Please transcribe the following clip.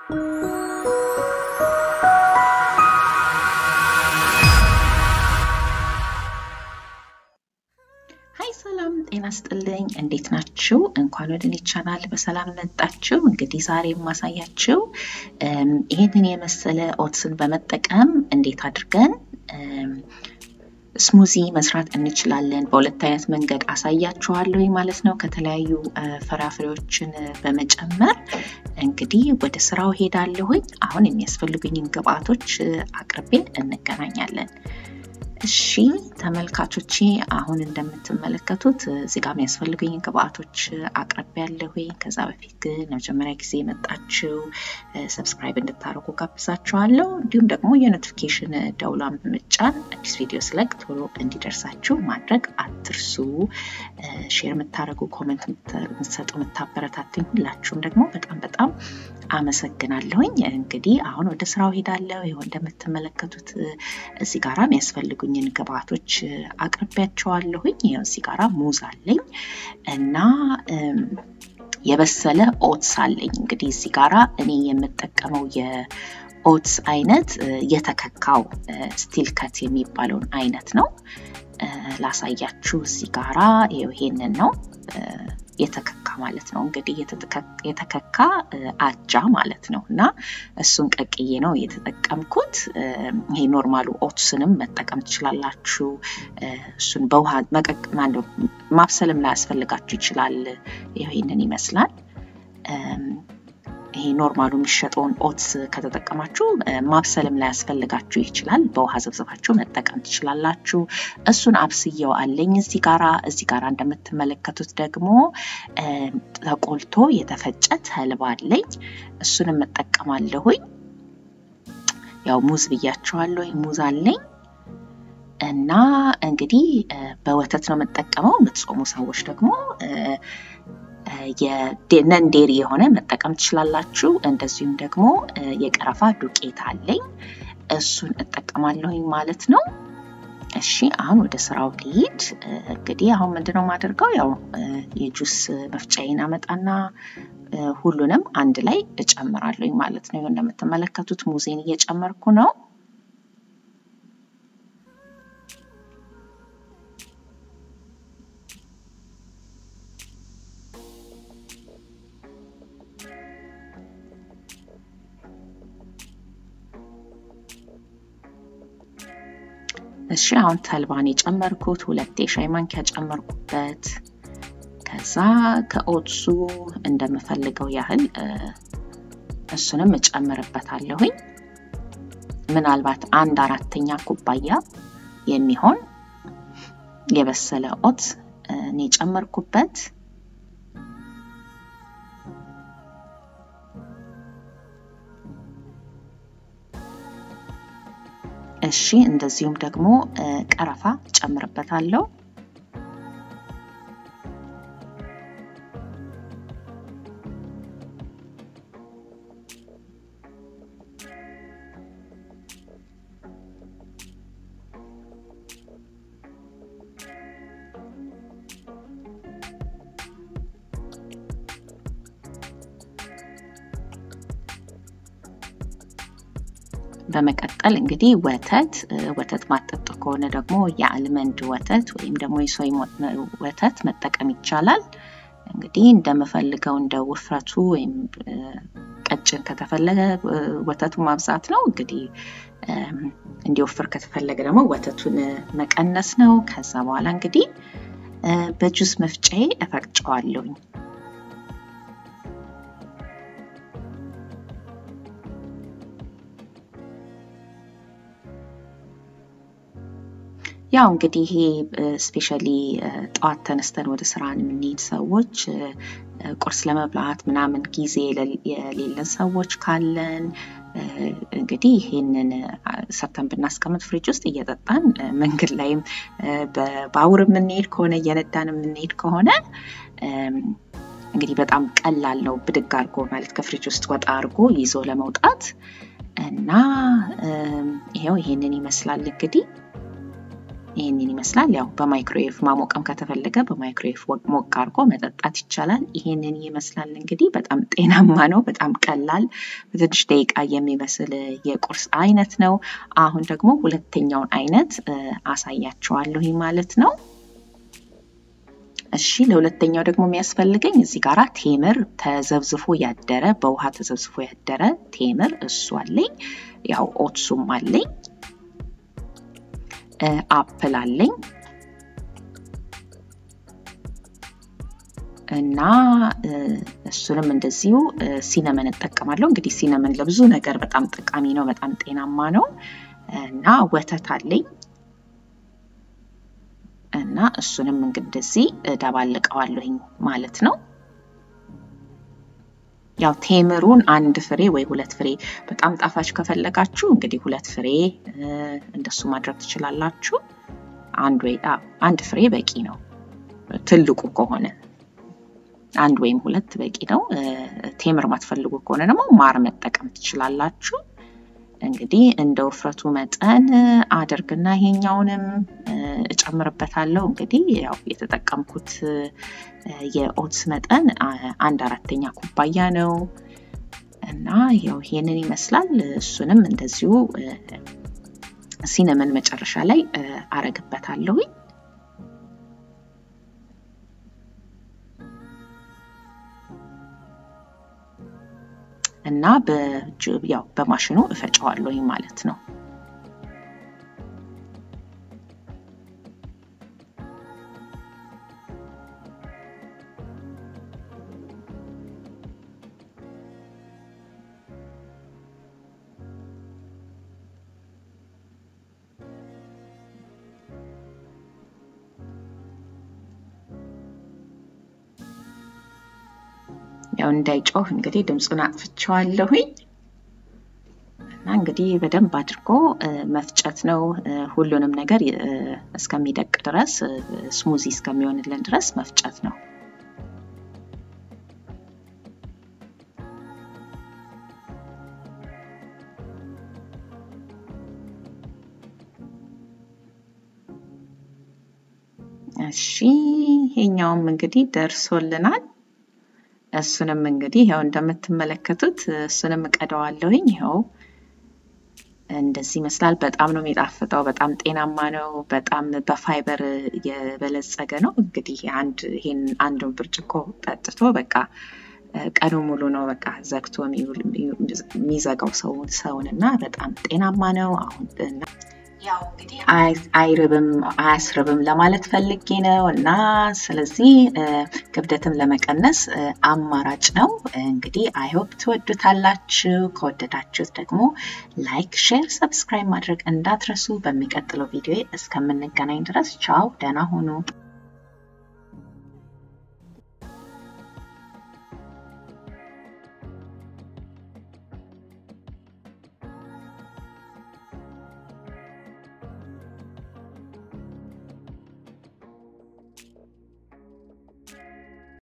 ሀይ ሰላም ጤና ስጥልኝ። እንዴት ናችሁ? እንኳን ወደ እኔ ቻናል በሰላም መጣችሁ። እንግዲህ ዛሬ የማሳያችሁ ይህንን የመሰለ ኦትስን በመጠቀም እንዴት አድርገን ስሙዚ መስራት እንችላለን። በሁለት አይነት መንገድ አሳያችኋለሁ ማለት ነው። ከተለያዩ ፍራፍሬዎችን በመጨመር እንግዲህ ወደ ስራው ሄዳለሁኝ። አሁን የሚያስፈልጉኝን ግብአቶች አቅርቤ እንገናኛለን። እሺ ተመልካቾቼ አሁን እንደምትመለከቱት እዚህ ጋር የሚያስፈልጉኝ ግብአቶች አቅርቤ ያለሁኝ። ከዛ በፊት ግን ለመጀመሪያ ጊዜ የመጣችው ሰብስክራይብ እንድታደርጉ ጋብዛችኋለሁ። እንዲሁም ደግሞ የኖቲፊኬሽን ደውሏን በመጫን አዲስ ቪዲዮ ስለቅ ቶሎ እንዲደርሳችሁ ማድረግ አትርሱ። ሼር የምታደርጉ ኮመንት የምትሰጡ የምታበረታትኝ ሁላችሁም ደግሞ በጣም በጣም አመሰግናለሁኝ። እንግዲህ አሁን ወደ ስራው ሄዳለሁ። ይኸው እንደምትመለከቱት እዚህ ጋራ የሚያስፈልጉኝን ግብአቶች አቅርቢያቸዋለሁኝ። ይኸው እዚህ ጋራ ሙዝ አለኝ እና የበሰለ ኦትስ አለኝ። እንግዲህ እዚህ ጋራ እኔ የምጠቀመው የኦትስ አይነት የተከካው ስቲል ከት የሚባለውን አይነት ነው። ላሳያችሁ። እዚህ ጋራ ይሄንን ነው የተከካ ማለት ነው። እንግዲህ የተከካ አጃ ማለት ነው እና እሱን ቀቅዬ ነው የተጠቀምኩት። ይሄ ኖርማሉ ኦትስንም መጠቀም ትችላላችሁ። እሱን በውሃ መቀቅ ማብሰልም ላይ ያስፈልጋችሁ ይችላል። ይሄንን ይመስላል። ይሄ ኖርማሉ የሚሸጠውን ኦትስ ከተጠቀማችሁ ማብሰልም ላይ ያስፈልጋችሁ ይችላል። በውሃ ዘብዘባችሁ መጠቀም ትችላላችሁ። እሱን አብስየው አለኝ እዚህ ጋራ። እዚህ ጋራ እንደምትመለከቱት ደግሞ ተቆልቶ የተፈጨ ተልባ አለኝ። እሱንም እጠቀማለሁኝ። ያው ሙዝ ብያቸዋለሁ። ሙዝ አለኝ እና እንግዲህ በወተት ነው የምጠቀመው። የምትጾሙ ሰዎች ደግሞ የነን ዴሪ የሆነ መጠቀም ትችላላችሁ። እንደዚሁም ደግሞ የቀረፋ ዱቄት አለኝ እሱን እጠቀማለሁኝ ማለት ነው። እሺ አሁን ወደ ስራው ልሂድ። እንግዲህ አሁን ምንድነው የማደርገው? ያው የጁስ መፍጫዬን አመጣና ሁሉንም አንድ ላይ እጨምራለሁኝ ማለት ነው። እንደምትመለከቱት ሙዜን እየጨመርኩ ነው። እሺ አሁን ተልባን የጨመርኩት ሁለት የሻይ ማንኪያ ጨመርኩበት። ከዛ ከኦትሱ እንደምፈልገው ያህል እሱንም እጨምርበታለሁኝ። ምናልባት አንድ አራተኛ ኩባያ የሚሆን የበሰለ ኦትስ እኔ ጨመርኩበት። እሺ እንደዚሁም ደግሞ ቀረፋ ጨምርበታለሁ። በመቀጠል እንግዲህ ወተት ወተት ማጠጡ ከሆነ ደግሞ የአልመንድ ወተት ወይም ደግሞ የሶይ ወተት መጠቀም ይቻላል። እንግዲህ እንደምፈልገው እንደ ውፍረቱ ወይም ቀጭን ከተፈለገ ወተቱ ማብዛት ነው። እንግዲህ እንዲወፍር ከተፈለገ ደግሞ ወተቱን መቀነስ ነው። ከዛ በኋላ እንግዲህ በጁስ መፍጫዬ እፈቅጨዋለሁኝ። ያው እንግዲህ ይሄ ስፔሻሊ ጠዋት ተነስተን ወደ ስራ የምንሄድ ሰዎች ቁርስ ለመብላት ምናምን ጊዜ የሌለን ሰዎች ካለን እንግዲህ ይሄንን ሰርተን ብናስቀምጥ ፍሪጅ ውስጥ እየጠጣን መንገድ ላይም በባቡር የምንሄድ ከሆነ እየነዳን የምንሄድ ከሆነ እንግዲህ በጣም ቀላል ነው። ብድግ አድርጎ ማለት ከፍሪጅ ውስጥ ወጣ አድርጎ ይዞ ለመውጣት እና ይሄው ይሄንን ይመስላል እንግዲህ ይህንን ይመስላል። ያው በማይክሮዌቭ ማሞቀም ከተፈለገ በማይክሮዌቭ ሞቅ አድርጎ መጠጣት ይቻላል። ይህንን ይመስላል እንግዲህ በጣም ጤናማ ነው። በጣም ቀላል በትንሽ ደቂቃ የሚበስል የቁርስ አይነት ነው። አሁን ደግሞ ሁለተኛውን አይነት አሳያችኋለሁ ማለት ነው። እሺ ለሁለተኛው ደግሞ የሚያስፈልገኝ እዚህ ጋራ ቴምር ተዘብዝፎ ያደረ በውሃ ተዘብዝፎ ያደረ ቴምር እሱ አለኝ። ያው ኦትሱም አለኝ። አፕል አለኝ እና እሱንም እንደዚሁ ሲነመን እጠቀማለሁ። እንግዲህ ሲነመን ለብዙ ነገር በጣም ጠቃሚ ነው፣ በጣም ጤናማ ነው እና ወተት አለኝ እና እሱንም እንደዚህ እደባልቀዋለሁኝ ማለት ነው። ያው ቴምሩን አንድ ፍሬ ወይ ሁለት ፍሬ በጣም ጣፋጭ ከፈለጋችሁ እንግዲህ ሁለት ፍሬ እንደሱ ማድረግ ትችላላችሁ። አንድ ወይ አንድ ፍሬ በቂ ነው። ትልቁ ከሆነ አንድ ወይም ሁለት በቂ ነው። ቴምር ማትፈልጉ ከሆነ ደግሞ ማር መጠቀም ትችላላችሁ። እንግዲህ እንደ ውፍረቱ መጠን አድርግና ይሄኛውንም እጨምርበታለሁ። እንግዲህ ያው የተጠቀምኩት የኦትስ መጠን አንድ አራተኛ ኩባያ ነው እና ያው ይሄንን ይመስላል። እሱንም እንደዚሁ ሲነመን መጨረሻ ላይ አረግበታለሁኝ። እና ያው በማሽኑ እፈጨዋለሁኝ ማለት ነው። ያው እንዳይጮህ እንግዲህ ድምፁን አጥፍቼዋለሁኝ እና እንግዲህ በደንብ አድርጎ መፍጨት ነው። ሁሉንም ነገር እስከሚደቅ ድረስ ስሙዚ እስከሚሆንልን ድረስ መፍጨት ነው። እሺ ይሄኛውም እንግዲህ ደርሶልናል። እሱንም እንግዲህ ያው እንደምትመለከቱት እሱንም እቀደዋለሁኝ። ይኸው እንደዚህ ይመስላል። በጣም ነው የሚጣፍጠው። በጣም ጤናማ ነው። በጣም በፋይበር የበለጸገ ነው። እንግዲህ አንድ ይሄን አንድ ብርጭቆ ጠጥቶ በቃ ቀኑ ሙሉ ነው በቃ ዘግቶ የሚዘጋው ሰውን እና በጣም ጤናማ ነው። አሁን ያው እንግዲህ አይርብም አያስርብም ለማለት ፈልጌ ነው እና ስለዚህ ክብደትም ለመቀነስ አማራጭ ነው። እንግዲህ አይሆፕ ትወዱታላችሁ። ከወደዳችሁት ደግሞ ላይክ፣ ሼር፣ ሰብስክራይብ ማድረግ እንዳትረሱ። በሚቀጥለው ቪዲዮ እስከምንገናኝ ድረስ ቻው፣ ደህና ሁኑ።